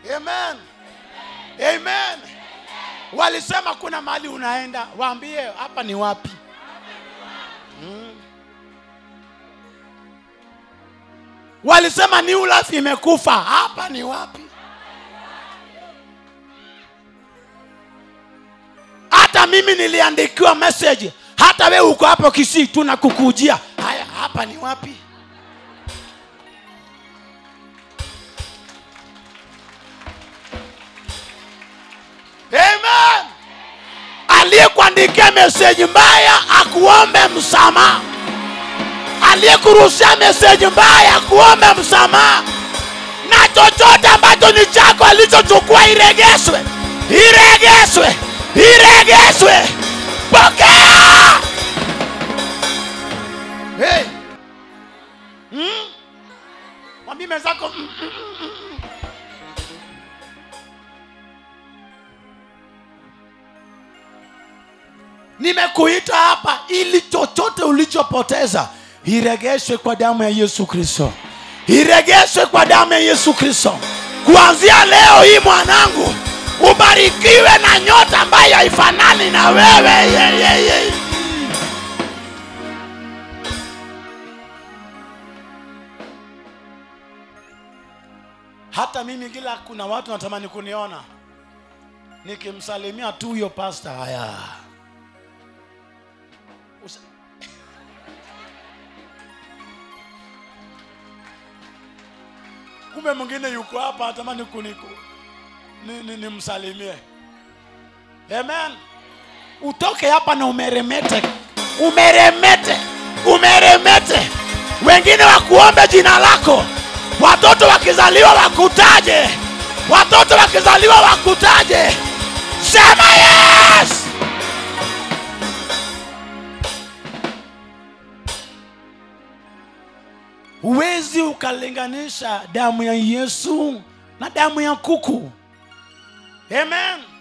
amen amen walisema kuna mahali unaenda waambie hapa ni wapi Mm. walisema ni ulafi imekufa hapa ni wapi hata mimi niliandikiwa message hata we uko hapo kisii tunakukujia haya hapa ni wapi amen aliyekuandikia meseji mbaya akuombe msamaha aliyekurushia meseji mbaya akuombe msamaha na chochote ambacho ni chako alichochukua iregeshwe iregeshwe iregeshwe pokea hey. hmm? mwambie mwenzako mm, mm, mm, mm. nimekuita hapa ili chochote ulichopoteza iregeshwe kwa damu ya yesu kristo iregeshwe kwa damu ya yesu kristo kuanzia leo hii mwanangu ubarikiwe na nyota ambayo haifanani na wewe ye, ye, ye. hata mimi kila kuna watu natamani kuniona nikimsalimia tu huyo pasta haya Usa- kumbe mwingine yuko hapa atamani kuniku nimsalimie ni, ni nimsalimie. amen utoke hapa na umeremete umeremete umeremete wengine wakuombe jina lako watoto wakizaliwa wakutaje watoto wakizaliwa wakutaje sema yes huwezi ukalinganisha damu ya yesu na damu ya kuku amen